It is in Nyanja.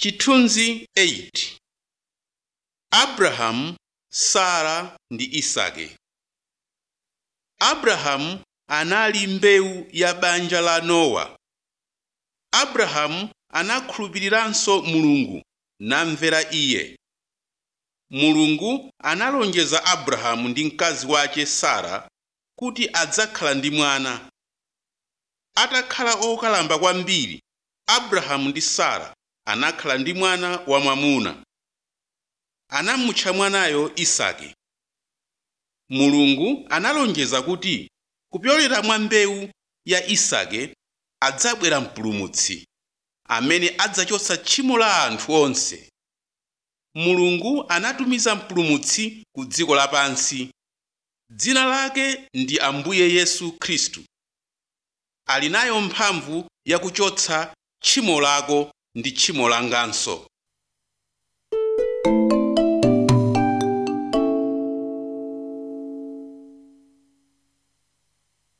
chithunzi 8 abrahamu sara ndi isake abrahamu anali mbewu ya banja la nowa abrahamu anakhulupiriranso mulungu namvera iye mulungu analonjeza abrahamu ndi mkazi wake sara kuti adzakhala ndi mwana atakhala okalamba kwambiri abrahamu ndi sara anakhala ndi mwana wamwamuna anamutcha mwanayo isake mulungu analonjeza kuti kupyolera mwa mbewu ya isake adzabwera mpulumutsi amene adzachotsa tchimo la anthu onse mulungu anatumiza mpulumutsi ku dziko lapansi dzina lake ndi ambuye yesu khristu ali nayo mphamvu yakuchotsa tchimo lako ndi tchimo langanso